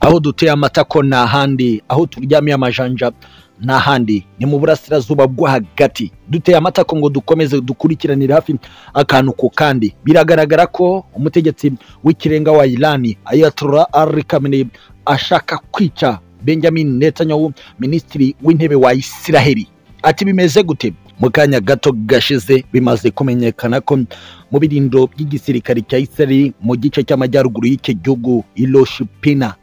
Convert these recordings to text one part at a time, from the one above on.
aho duteye amatako ni ahandi aho turyamiye amajanja ni ahandi ni mu burasirazuba bwo hagati duteye amatako ngo dukomeze dukurikiranire hafi akantu ku kandi biragaragara ko umutegetsi w'ikirenga wa irani ayatollah ari khamenei ashaka kwica benjamin netanyahu minisitiri w'intebe wa isiraheli ati bimeze gute mu kanya gato gashize bimaze kumenyekana ko mu birindo by'igisirikare cya Israel mu gice cy'amajyaruguru y'iki gihugu Hiroshima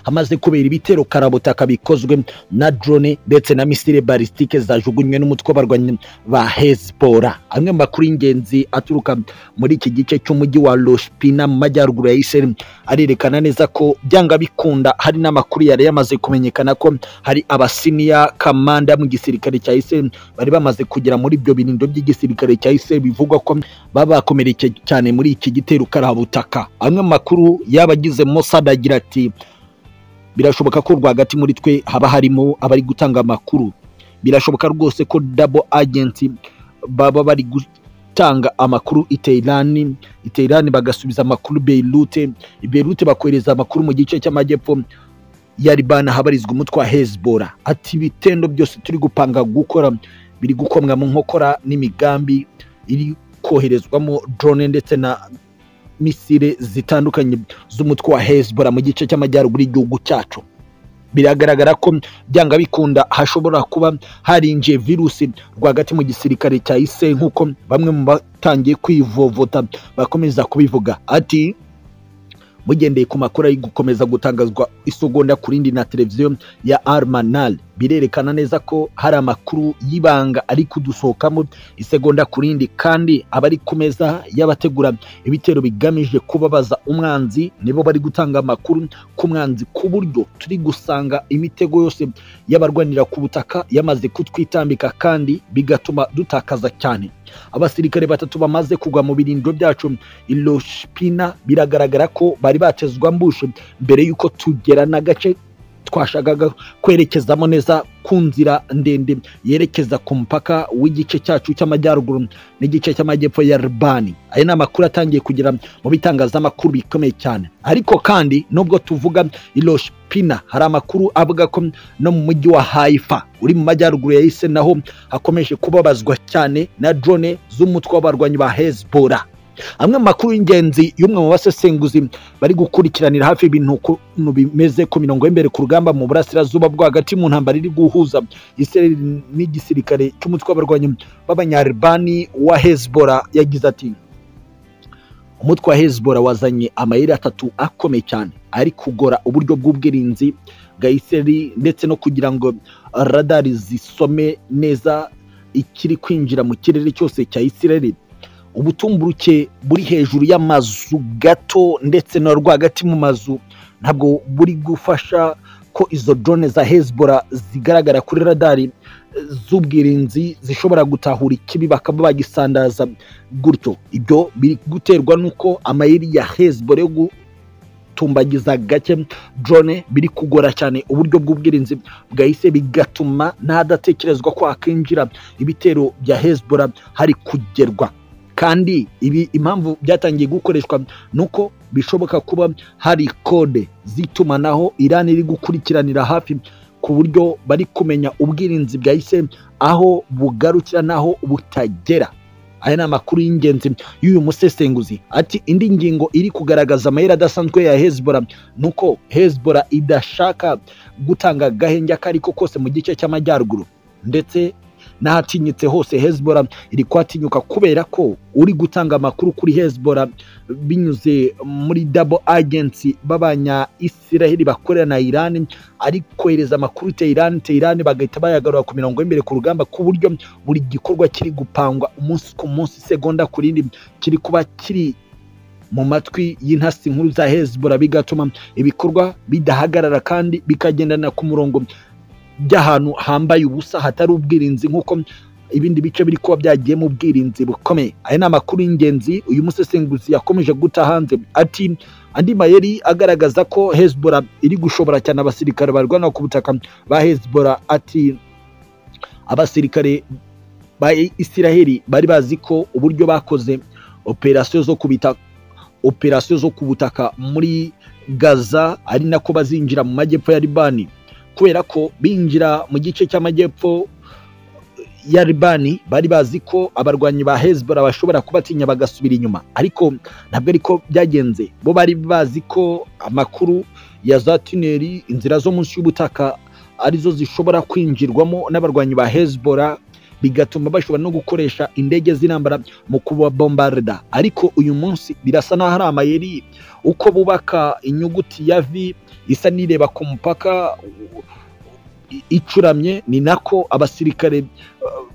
hamaze kubera ibitero karabutaka bikozwe na drone ndetse na misile balistike zajugunywe n'umutwe w'abarwanyi ba Hezbollah amwe mu makuru y'ingenzi aturuka muri iki gice cy'umujyi wa Hiroshima mu majyaruguru ya Israel arerekana neza ko byanga bikunda hari n'amakuru yari yamaze kumenyekana ko hari abasiniya kamanda mu gisirikare cya Israel bari bamaze kugera muri ibyo birindo by'igisirikare cya Israel bivugwa ko baba bakomerekeye cyane muri iki gitero karabutaka amwe mu makuru y'abagize Mossad agira ati birashoboka ko rwagati muri twe haba harimo abari gutanga amakuru birashoboka rwose ko dabo agenti baba bari gutanga amakuru i Teherani i Teherani bagasubiza amakuru Beirut i Beirut bakohereza amakuru mu gice cy'amajyepfo ya Libana habarizwa umutwe wa Hezbollah ati ibitendo byose turi gupanga gukora biri gukomwa mu nkokora n'imigambi iri koherezwamo drone ndetse na misile zitandukanye z'umutwe wa Hezbollah mu gice cy'amajyaruguru y'igihugu cyacu biragaragara ko byanga bikunda hashobora kuba harinjiye virusi rwagati mu gisirikare cya Israel nk'uko bamwe mu batangiye kwivovota bakomeza kubivuga ati mugendeye ku makuru ari gukomeza gutangazwa isogonda ku rindi na televiziyo ya Armanal birerekana neza ko hari amakuru y'ibanga ari kudusohokamo isegonda ku rindi kandi abari ku meza y'abategura ibitero bigamije kubabaza umwanzi nibo bari gutanga amakuru ku mwanzi ku buryo turi gusanga imitego yose y'abarwanira ku butaka yamaze kutwitambika kandi bigatuma dutakaza cyane abasirikare batatu bamaze kugwa mu birindiro byacu Hiroshima biragaragara ko bari batezwa mbushe mbere y'uko tugera n'agace twashakaga kwerekezamo neza ku nzira ndende yerekeza ku mupaka w'igice cyacu cy'amajyaruguru n'igice cy'amajyepfo ya Libani aya ni amakuru atangiye kugera mu bitangazamakuru bikomeye cyane ariko kandi nubwo tuvuga Hiroshima hari amakuru avuga ko no mu mujyi wa Haifa uri mu majyaruguru ya Israel naho hakomeje kubabazwa cyane na drone z'umutwe w'abarwanyi ba Hezbollah amwe mu makuru y'ingenzi y'umwe mu basesenguzi bari gukurikiranira hafi ibintu ukuntu bimeze ku mirongo y'imbere ku rugamba mu burasirazuba bwo hagati mu ntambara iri guhuza Israel n'igisirikare cy'umutwe w'abarwanyi b'abanyaribani wa Hezbollah yagize ati umutwe wa Hezbollah wazanye amayeri atatu akomeye cyane ari kugora uburyo bw'ubwirinzi bwa Israel ndetse no kugira ngo radari zisome neza ikiri kwinjira mu kirere cyose cya Israel ubutumburuke buri hejuru y'amazu gato ndetse no rwagati mu mazu ntabwo buri gufasha ko izo drone za Hezbollah zigaragara kuri radari z'ubwirinzi zishobora gutahura ikibi bakaba bagisandaza gutyo ibyo biri guterwa n'uko amayeri ya Hezbollah yo gutumbagiza gake drone biri kugora cyane uburyo bw'ubwirinzi bwahise bigatuma n'ahadatekerezwa ko hakinjira ibitero bya Hezbollah hari kugerwa kandi ibi impamvu byatangiye gukoreshwa nuko bishoboka kuba hari kode zitumanaho irani iri gukurikiranira hafi ku buryo bari kumenya ubwirinzi bwa Israel aho bugarukira n'aho butagera aya ni amakuru y'ingenzi y'uyu musesenguzi ati indi ngingo iri kugaragaza amayeri adasanzwe ya Hezbollah nuko Hezbollah idashaka gutanga agahenge ako ariko kose mu gice cy'amajyaruguru ndetse n'ahatinyitse hose Hezbollah iri kwatinyuka kubera ko uri gutanga amakuru kuri Hezbollah binyuze muri double agency b'abanya Israel bakorera na Iran ari kohereza amakuru Tehran Tehran bagahita bayagarura ku mirongo y'imbere ku rugamba ku buryo buri gikorwa kiri gupangwa umunsi ku munsi segonda ku rindi kiri kuba kiri mu matwi y'intasi nkuru za Hezbollah bigatuma ibikorwa bidahagarara kandi bikagendana ku murongo by'ahantu hambaye ubusa hatari ubwirinzi nk'uko ibindi bice biri kuba byagiye mu bwirinzi bukomeye aya ni amakuru y'ingenzi uyu musesenguzi yakomeje guta hanze ati andi mayeri agaragaza ko Hezbollah iri gushobora cyane abasirikare barwana ku butaka ba Hezbollah ati abasirikare ba Isiraheli bari bazi ko uburyo bakoze operasiyo zo kubita operasiyo zo ku butaka muri gaza ari nako bazinjira mu majyepfo ya libani kubera ko binjira mu gice cy'amajyepfo ya libani bari bazi ko abarwanyi ba hezbollah bashobora kubatinya bagasubira inyuma ariko ntabwo ariko byagenze bo bari bazi ko amakuru ya za tuneri inzira zo munsi y'ubutaka arizo zishobora kwinjirwamo n'abarwanyi ba hezbollah bigatuma bashobora no gukoresha indege z'intambara mu kubabombarida ariko uyu munsi birasa n'aho ari amayeri uko bubaka inyuguti ya vi isa n'ireba ku mupaka icuramye ni nako abasirikare uh,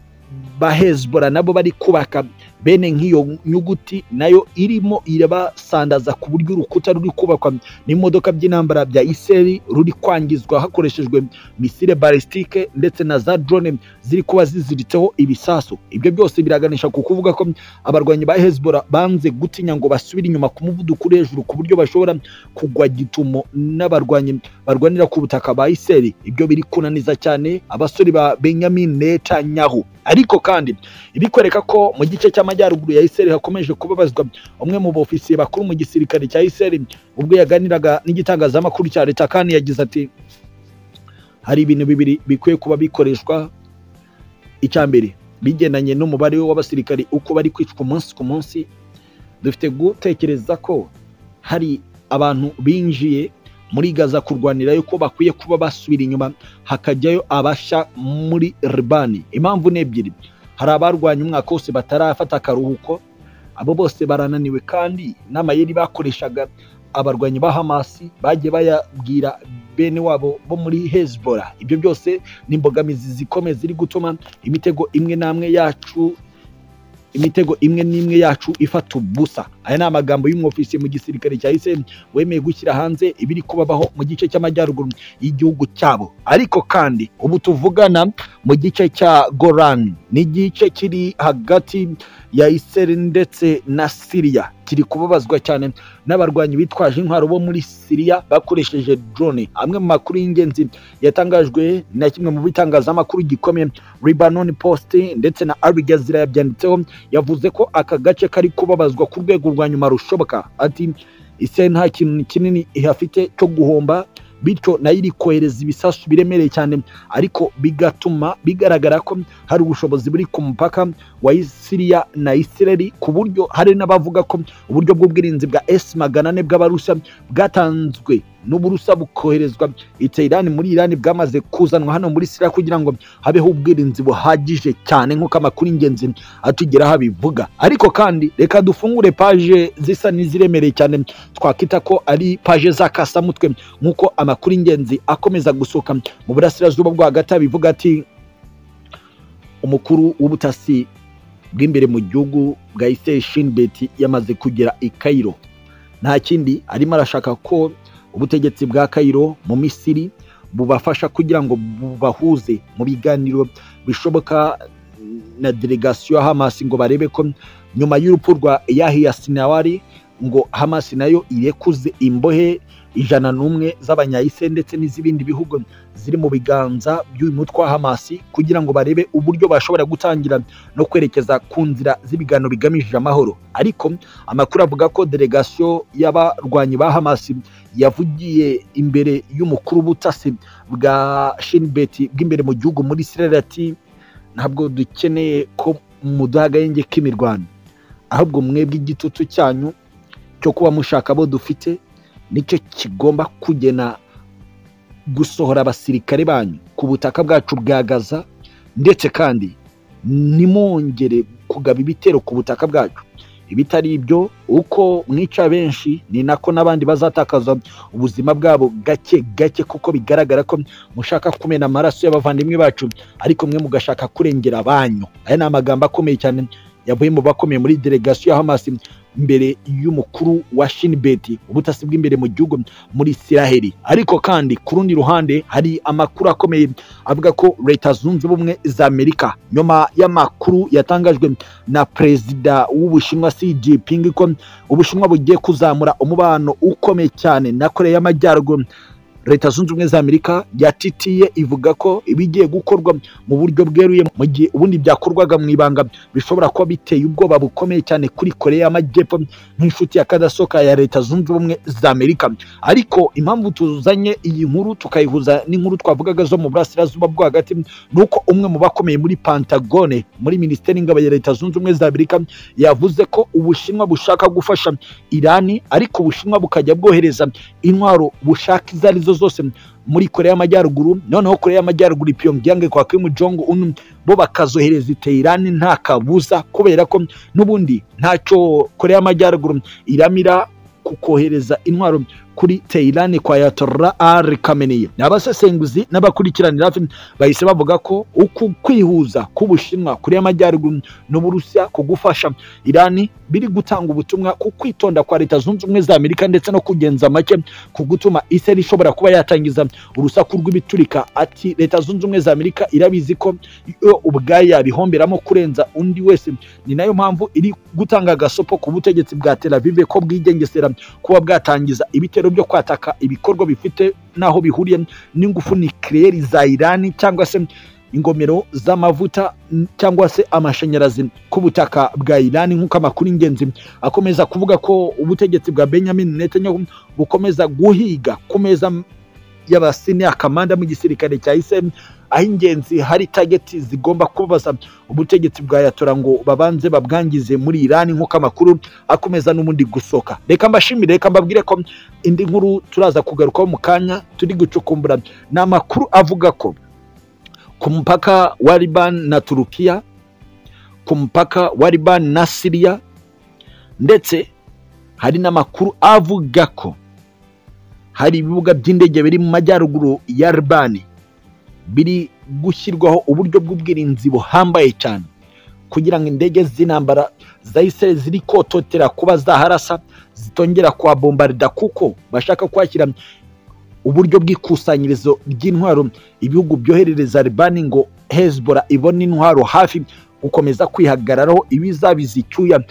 ba hezbollah nabo bari kubaka bene nk'iyo nyuguti nayo irimo irabasandaza ku buryo urukuta ruri kubakwa n'imodoka by'intambara bya iseri ruri kwangizwa hakoreshejwe misile balistike ndetse na za drone ziri kuba ziziritseho ibisasu ibyo byose biraganisha ku kuvuga ko abarwanyi ba hezbollah banze gutinya ngo basubire inyuma ku muvuduko uri hejuru ku buryo bashobora kugwa gitumo n'abarwanyi barwanira ku butaka ba iseri ibyo biri kunaniza cyane abasore ba benyamin netanyahu ariko kandi ibikwereka ko mu gice cy'amajyaruguru ya iseri hakomeje kubabazwa umwe mu bofisiye bakuru mu gisirikare cya iseri ubwo yaganiraga n'igitangazamakuru cya leta kandi yagize ati hari ibintu bibiri bikwiye kuba bikoreshwa icya mbere bigendanye n'umubare w'abasirikari uko bari kwicwa umunsi ku munsi dufite gutekereza ko hari abantu binjiye muri gaza kurwanira yuko bakwiye kuba basubira inyuma hakajyayo abasha muri ribani impamvu ni ebyiri hari abarwanya umwaka wose batarafata akaruhuko abo bose barananiwe kandi n'amayeri bakoreshaga abarwanyi ba hamasi bagiye bayabwira bene wabo bo muri hezbollah ibyo byose ni imbogamizi zikomeye ziri gutuma imitego imwe n'amwe yacu imitego imwe n'imwe yacu ifata ubusa aya ni amagambo y'umwofisiye mu gisirikare cya ism wemeye gushyira hanze ibiri kubabaho mu gice cy'amajyaruguru y'igihugu cyabo ariko kandi ubu tuvugana mu gice cya gorani ni igice kiri hagati ya iseri ndetse na siriya kiri kubabazwa cyane n'abarwanyi bitwaje intwaro bo muri siriya bakoresheje drone amwe mu makuru y'ingenzi yatangajwe na kimwe mu bitangazamakuru gikomeye Lebanon Post ndetse na Al Jazeera yabyanditseho yavuze ko aka gace kari kubabazwa ku rwego rwa nyuma rushoboka ati Israel nta kintu kinini ihafite cyo guhomba bityo nayo iri kohereza ibisasu biremereye cyane ariko bigatuma bigaragara ko hari ubushobozi buri ku mupaka wa siriya na isireri ku buryo hari n'abavuga ko uburyo bw'ubwirinzi bwa esi magana ane bw'abarusa bwatanzwe n'uburusa bukoherezwa iteyirani muri irani bwamaze kuzanwa hano muri siriya kugira ngo habeho ubwirinzi buhagije cyane nk'uko amakuru y'ingenzi atugeraho abivuga ariko kandi reka dufungure paje zisa n'iziremereye cyane twakwita ko ari paje z'akasamutwe nk'uko amakuru y'ingenzi akomeza gusohoka mu burasirazuba bwo hagati abivuga ati umukuru w'ubutasi bw'imbere mu gihugu bwa iseye shinbeti yamaze kugera i kayiro nta kindi arimo arashaka ko ubutegetsi bwa kayiro mu misiri bubafasha kugira ngo bubahuze mu biganiro bishoboka na delegasiyo ya hamasi ngo barebe ko nyuma y'urupfu rwa yahiya sinawari ngo hamasi nayo irekuze imbohe ijana n'umwe z'abanyayise ndetse n'iz'ibindi bihugu ziri mu biganza by'uyu mutwe wa hamasi kugira ngo barebe uburyo bashobora gutangira no kwerekeza ku nzira z'ibiganiro bigamije amahoro ariko amakuru avuga ko delegasiyo y'abarwanyi ba hamasi yavugiye imbere y'umukuru w'ubutasi bwa shinbeti bw'imbere mu gihugu muri sirere ati ntabwo dukeneye ko muduha agahenge k'imirwano ahubwo mwebwe igitutu cyanyu cyo kuba mushaka abo dufite nicyo kigomba kugena gusohora abasirikare banyu ku butaka bwacu bwa gaza ndetse kandi nimwongere kugaba ibitero ku butaka bwacu ibitari ibyo uko mwica benshi ni nako n'abandi bazatakaza ubuzima bwabo gake gake kuko bigaragara ko mushaka kumena amaraso y'abavandimwe bacu ariko mwe mugashaka kurengera abanyu aya ni amagambo akomeye cyane yavuye mu bakomeye muri delegasiyo ya hamasi imbere y'umukuru wa shinibeti ubutasi bw'imbere mu gihugu muri isiraheli ariko kandi ku rundi ruhande hari amakuru akomeye avuga ko leta zunze ubumwe za amerika nyuma y'amakuru yatangajwe na perezida w'ubushinwa xi jinping ko ubushinwa bugiye kuzamura umubano ukomeye cyane na korea y'amajyaruguru leta zunze ubumwe za amerika yatitiye ivuga ko ibigiye gukorwa mu buryo bweruye mu gihe ubundi byakorwaga mu ibanga bishobora kuba biteye ubwoba bukomeye cyane kuri koreya y'amajyepfo nk'inshuti ya kadasoka ya leta zunze ubumwe za amerika ariko impamvu tuzanye iyi nkuru tukayihuza n'inkuru twavugaga zo mu burasirazuba bwo hagati ni uko umwe mu bakomeye muri pantagone muri minisiteri y'ingabo ya leta zunze ubumwe za amerika yavuze ko ubushinwa bushaka gufasha irani ariko ubushinwa bukajya bwohereza intwaro bushaka izo ari zo zose muri korea y'amajyaruguru noneho korea y'amajyaruguru pyongyang kwa kim jong un bo bakazohereza iterani nta kabuza kubera ko n'ubundi ntacyo korea y'amajyaruguru iramira kukohereza intwaro kuri Tehran kwa Ayatollah Ali Khamenei abasesenguzi n'abakurikiranira hafi bahise bavuga ko uku kwihuza k'Ubushinwa kuri y'amajyaruguru n'Uburusiya ku gufasha Irani biri gutanga ubutumwa ku kwitonda kwa Leta Zunze Ubumwe za Amerika ndetse no kugenza make ku gutuma Israel ishobora kuba yatangiza urusaku rw'ibiturika ati Leta Zunze Ubumwe za Amerika irabizi ko yo ubwayo yabihomberamo kurenza undi wese ni nayo mpamvu iri gutanga agasopo ku butegetsi bwa Tel Aviv ko bwigengesera kuba bwatangiza ibitero byo kwataka ibikorwa bifite n'aho bihuriye n'ingufu nikirere za irani cyangwa se ingomero z'amavuta cyangwa se amashanyarazi ku butaka bwa irani nk'uko amakuru y'ingenzi akomeza kuvuga ko ubutegetsi bwa benjamin netanyahu bukomeza guhiga ku meza y'abasiniya kamanda mu gisirikare cya isemu aho ingenzi hari tageti zigomba kubaza ubutegetsi bwa yatora ngo babanze babwangize muri irani nk'uko amakuru akomeza n'ubundi gusoka reka mbashimire reka mbabwire ko indi nkuru turaza kugarukaho mu kanya turi gucukumbura ni amakuru avuga ko ku mupaka wa libani na turukiya ku mupaka wa libani na siriya ndetse hari n'amakuru avuga ko hari ibibuga by'indege biri mu majyaruguru ya libani biri gushyirwaho uburyo bw'ubwirinzi buhambaye cyane kugira ngo indege z'intambara zahise ziri kototera kuba zaharasa zitongera kuhabombarida kuko bashaka kuhashyira uburyo bw'ikusanyirizo ry'intwaro ibihugu byoherereza libani ngo hezbora ibone intwaro hafi gukomeza kwihagararaho ibizabiza icyuya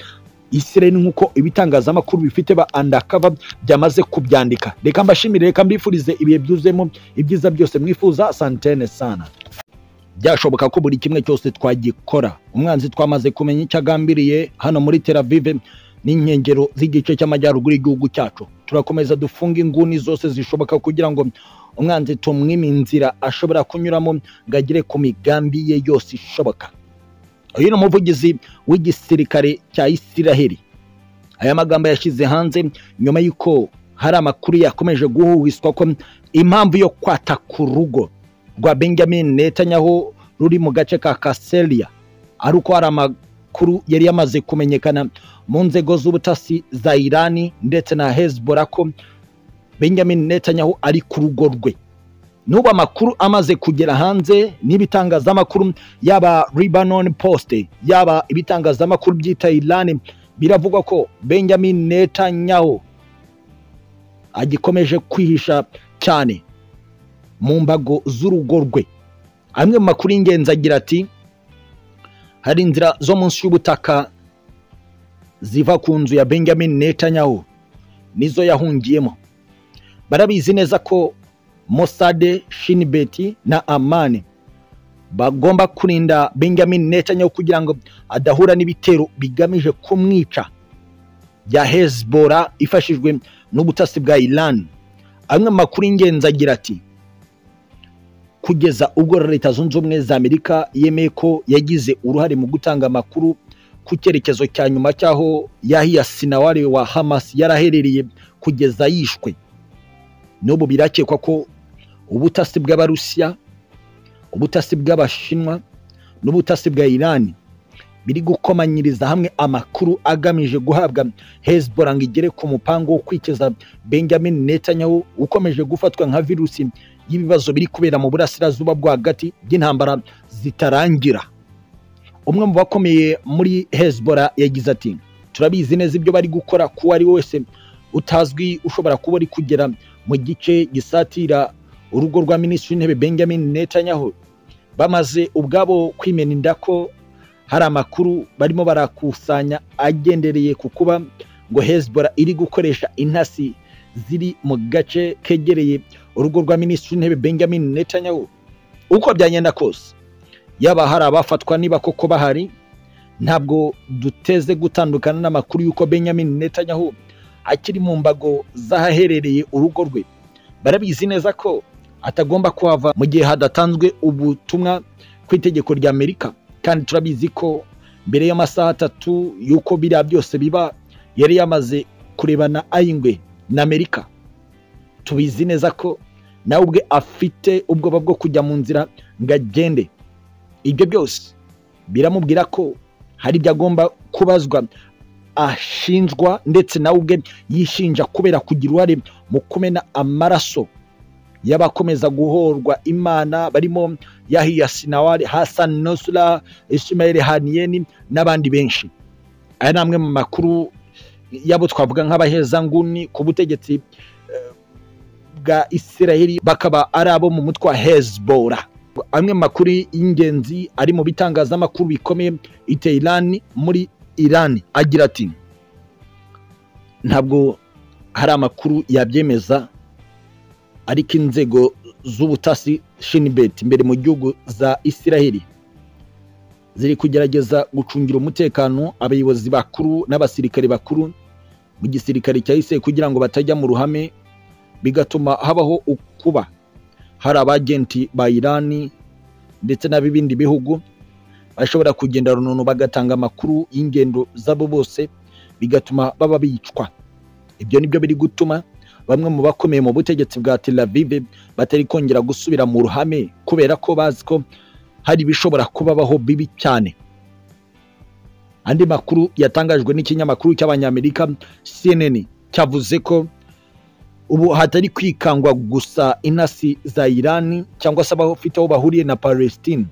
isireni nk'uko ibitangazamakuru bifite ba andakava byamaze kubyandika reka mbashimire reka mbifurize ibihe byuzuyemo ibyiza byose mwifuza santene sana byashoboka ko buri kimwe cyose twagikora umwanzi twamaze kumenya icyo agambiriye hano muri teravive n'inkengero z'igice cy'amajyaruguru y'igihugu cyacu turakomeza dufunga inguni zose zishoboka kugira ngo umwanzi tumwime inzira ashobora kunyuramo ngo agere ku migambi ye yose ishoboka uyu ni umuvugizi w'igisirikare cya isiraheli aya magambo yashyize hanze nyuma y'uko hari amakuru yakomeje guhuhiswa ko impamvu yo kwataka urugo rwa benjamin netanyahu ruri mu gace ka kaseria ari uko hari amakuru yari yamaze kumenyekana mu nzego z'ubutasi za irani ndetse na hezbollah ko benjamin netanyahu ari ku rugo rwe n'ubu amakuru amaze kugera hanze n'ibitangazamakuru yaba Lebanon Post yaba ibitangazamakuru byita Iran biravugwa ko Benjamin Netanyahu agikomeje kwihisha cyane mu mbago z'urugo rwe amwe mu makuru y'ingenzi agira ati hari inzira zo munsi y'ubutaka ziva ku nzu ya Benjamin Netanyahu nizo yahungiyemo barabizi neza ko Mossad, Shinbeti na Amani bagomba kurinda Benjamin Netanyahu kugira ngo adahura n'ibitero bigamije kumwica bya Hezbollah ifashijwe n'ubutasi bwa Iran. Amwe mu makuru y'ingenzi agira ati kugeza ubwo Leta Zunze Ubumwe za Amerika yemeye ko yagize uruhare mu gutanga amakuru ku cyerekezo cya nyuma cy'aho Yahya Sinawari wa Hamas yaraherereye kugeza yishwe n'ubu birakekwa ko ubutasi bw'abarusiya ubutasi bw'abashinwa n'ubutasi bwa irani biri gukomanyiriza hamwe amakuru agamije guhabwa hezbollah ngo igere ku mupango wo kwikiza benjamin netanyahu ukomeje gufatwa nka virusi y'ibibazo biri kubera mu burasirazuba bwo hagati by'intambara zitarangira umwe mu bakomeye muri hezbollah yagize ati turabizi neza ibyo bari gukora kuwo ari we wese utazwi ushobora kuba ari kugera mu gice gisatira urugo rwa minisitiri w'intebe benjamin netanyahu bamaze ubwabo kwimena inda ko hari amakuru barimo barakusanya agendereye ku kuba ngo hezbollah iri gukoresha intasi ziri mu gace kegereye urugo rwa minisitiri w'intebe benjamin netanyahu uko byagenda kose yaba hari abafatwa niba koko bahari ntabwo duteze gutandukana n'amakuru y'uko benjamin netanyahu akiri mu mbago z'ahaherereye urugo rwe barabizi neza ko atagomba kuhava mu gihe hadatanzwe ubutumwa ku itegeko rya amerika kandi turabizi ko mbere y'amasaha atatu y'uko biriya byose biba yari yamaze kurebana ayingwe na amerika tubizi neza ko nawe ubwe afite ubwoba bwo kujya mu nzira ngo agende ibyo byose biramubwira ko hari ibyo agomba kubazwa ashinjwa ndetse nawe ubwe yishinja kubera kugira uruhare mu kumena amaraso y'abakomeza guhorwa imana barimo yahiya sinawari hasan nosura ishimayeli haniyeni n'abandi benshi aya ni amwe mu makuru yabo twavuga nk'abahezanguni ku butegetsi eh, bwa isiraheli bakaba ari abo mu mutwe wa hezbora amwe mu makuru y'ingenzi ari mu bitangazamakuru bikomeye iterani muri irani agira ati ntabwo hari amakuru yabyemeza ariko inzego z'ubutasi shinibet imbere mu gihugu za isiraheli ziri kugerageza gucungira umutekano abayobozi bakuru n'abasirikare bakuru mu gisirikare cyahise kugira ngo batajya mu ruhame bigatuma habaho ukuba hari abagenti ba irani ndetse n'ab'ibindi bihugu bashobora kugenda rununu bagatanga amakuru y'ingendo zabo bose bigatuma baba bicwa ibyo nibyo biri gutuma bamwe mu bakomeye mu butegetsi bwa Tel Aviv batari kongera gusubira mu ruhame kubera ko bazi ko hari ibishobora kubabaho bibi cyane andi makuru yatangajwe n'ikinyamakuru cy'abanyamerika CNN cyavuze ko ubu hatari kwikangwa gusa intasi za Irani cyangwa se abafite aho bahuriye na Palestine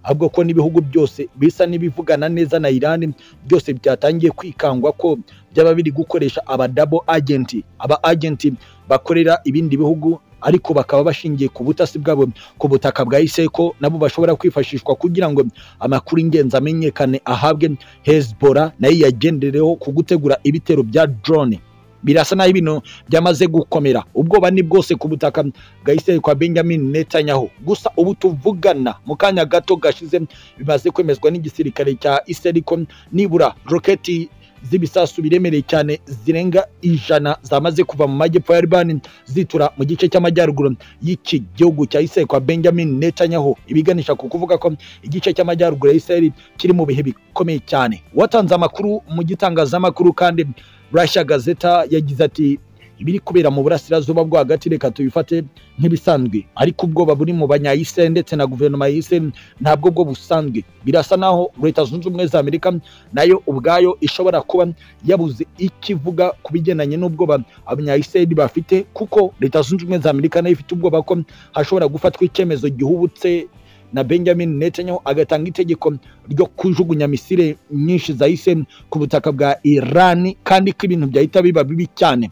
ahubwo ko n'ibihugu byose bisa n'ibivugana neza na Iran byose byatangiye kwikangwa ko byaba biri gukoresha aba double agent aba agent bakorera ibindi bihugu ariko bakaba bashingiye ku butasi bwabo ku butaka bwa Iseko nabo bashobora kwifashishwa kugira ngo amakuru ingenzi amenyekane ahabwe Hezbollah nayo yagendereho ku gutegura ibitero bya drone birasa naho ibintu byamaze gukomera ubwoba ni bwose ku butaka bwa Israel kwa Benjamin Netanyahu gusa ubu tuvugana mu kanya gato gashize bimaze kwemezwa n'igisirikare cya Israel ko nibura roketi z'ibisasu biremereye cyane zirenga ijana zamaze kuva mu majyepfo ya Libani zitura mu gice cy'amajyaruguru y'iki gihugu cya Israel kwa Benjamin Netanyahu ibiganisha ku kuvuga ko igice cy'amajyaruguru ya Israel kiri mu bihe bikomeye cyane watanze amakuru mu gitangazamakuru kandi Russia Gazeta yagize ati ibiri kubera mu burasirazuba bwo hagati reka tubifate nk'ibisanzwe ariko ubwoba buri mu banyayisiraheli ndetse na guverinoma ya Israel ntabwo bwo busanzwe birasa naho leta zunze ubumwe za amerika nayo ubwayo ishobora kuba yabuze ikivuga ku bigendanye n'ubwoba abanyayisiraheli bafite kuko leta zunze ubumwe za amerika nayo ifite ubwoba ko hashobora gufatwa icyemezo gihubutse na benjamin netanyahu agatanga itegeko ryo kujugunya misile nyinshi za isiraheli ku butaka bwa irani kandi ko ibintu byahita biba bibi cyane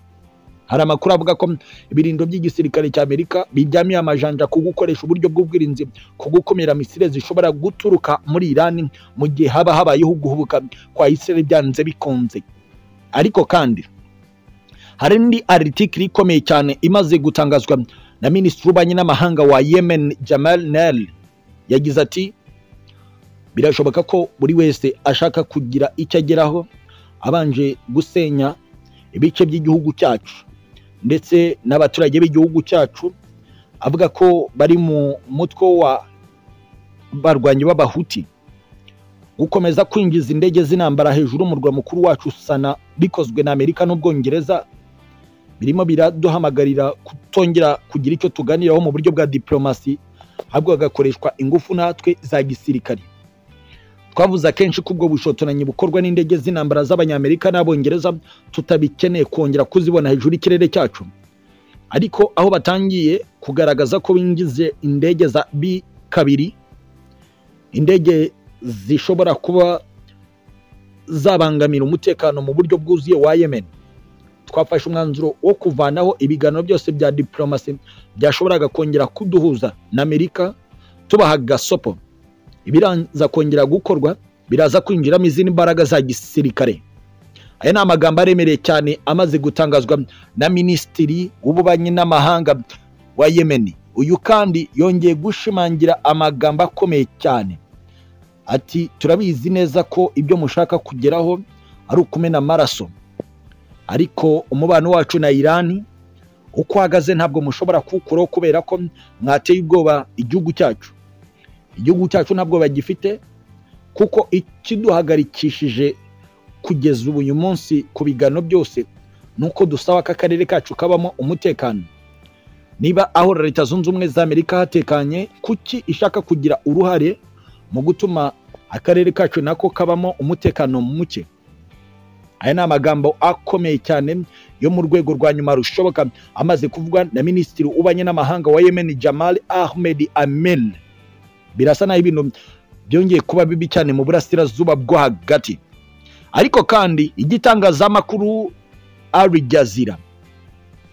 hari amakuru avuga ko ibirindo by'igisirikare cya amerika biryamiye amajanja ku gukoresha uburyo bw'ubwirinzi ku gukumira misile zishobora guturuka muri irani mu gihe haba habayeho guhubuka kwa isiraheli byanze bikunze ariko kandi hari indi aritikiri ikomeye cyane imaze gutangazwa na minisitiri w'ububanyi n'amahanga wa yemen jamal nel yagize ati birashoboka ko buri wese ashaka kugira icyo ageraho abanje gusenya ibice by'igihugu cyacu ndetse n'abaturage b'igihugu cyacu avuga ko bari mu mutwe wa barwanyi b'abahuti gukomeza kwinjiza indege z'intambara hejuru umurwa mukuru wacu sana bikozwe na amerika n'ubwongereza birimo biraduhamagarira kutongera kugira icyo tuganiraho mu buryo bwa diporomasi ahubwo hagakoreshwa ingufu natwe za gisirikare twavuze akenshi ko ubwo bushotoranyi bukorwa n'indege z'intambara z'abanyamerika n'abongereza tutabikeneye kongera kuzibona hejuru y'ikirere cyacu ariko aho batangiye kugaragaza ko bingize indege za b kabiri indege zishobora kuba zabangamira umutekano mu buryo bwuzuye wa yemen twafashe umwanzuro wo kuvanaho ibiganiro byose bya diporomasi byashoboraga kongera kuduhuza na amerika tubaha gasopo ibiranza kongera gukorwa biraza kwinjiramo izindi mbaraga za gisirikare aya ni amagambo aremereye cyane amaze gutangazwa na minisitiri w'ububanyi n'amahanga wa yemeni uyu kandi yongeye gushimangira amagambo akomeye cyane ati turabizi neza ko ibyo mushaka kugeraho ari ukumena amaraso ariko umubano wacu na irani uko uhagaze ntabwo mushobora kuwukuraho kubera ko mwateye ubwoba igihugu cyacu igihugu cyacu ntabwo bagifite kuko ikiduhagarikishije kugeza ubu uyu munsi ku bigano byose ni uko dusaba ko akarere kacu kabamo umutekano niba aho leta zunze ubumwe za amerika hatekanye kuki ishaka kugira uruhare mu gutuma akarere kacu nako kabamo umutekano muke aya ni amagambo akomeye cyane yo mu rwego rwa nyuma rushoboka amaze kuvugwa na minisitiri ubanye n'amahanga wa yemen jamal ahmed amel birasa naho ibintu byongeye kuba bibi cyane mu burasirazuba bwo hagati ariko kandi igitangazamakuru ari jazira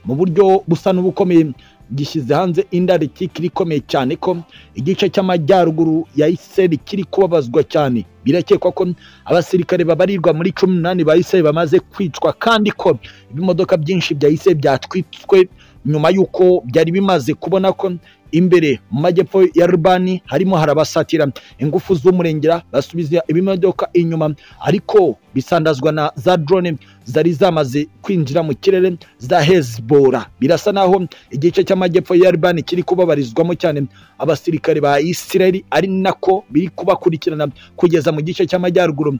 mu buryo busa n'ubukomeye gishyize hanze indarikika ikomeye cyane ko igice cy'amajyaruguru ya iseri kiri kubabazwa cyane birakekwa ko abasirikare babarirwa muri cumi n'umunani ba iseri bamaze kwicwa kandi ko ibimodoka byinshi bya iseri byatwitswe nyuma y'uko byari bimaze kubona ko imbere mu majyepfo ya rubani harimo harabasatira ingufu z'umurengera basubiza ibimodoka inyuma ariko bisandazwa na za drone zari zamaze kwinjira mu kirere za hezbora birasa naho igice cy'amajyepfo ya rubani kiri kubabarizwamo cyane abasirikare ba isirayeli ari nako biri kubakurikirana kugeza mu gice cy'amajyaruguru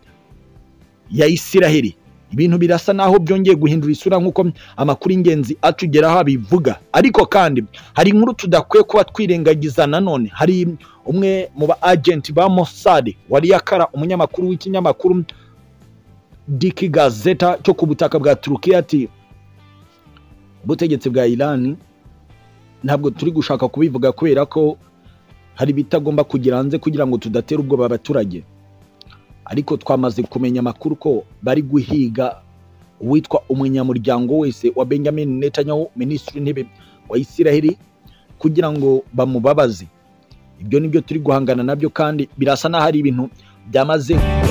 ya isiraheli ibintu birasa naho byongeye guhindura isura nk'uko amakuru y'ingenzi atugeraho abivuga ariko kandi hari inkuru tudakwiye kuba twirengagiza nanone hari umwe mu ba agenti ba Mossad wari yakara umunyamakuru w'ikinyamakuru diki gazeta cyo ku butaka bwa turukiya ati ubutegetsi bwa irani ntabwo turi gushaka kubivuga kubera ko hari ibitagomba kugira hanze kugira ngo tudatera ubwoba abaturage ariko twamaze kumenya amakuru ko bari guhiga uwitwa umunyamuryango wese wa benjamin netanyahu minisitiri w'intebe wa isiraheli kugira ngo bamubabaze ibyo ni byo turi guhangana nabyo kandi birasa n'aho ari ibintu byamaze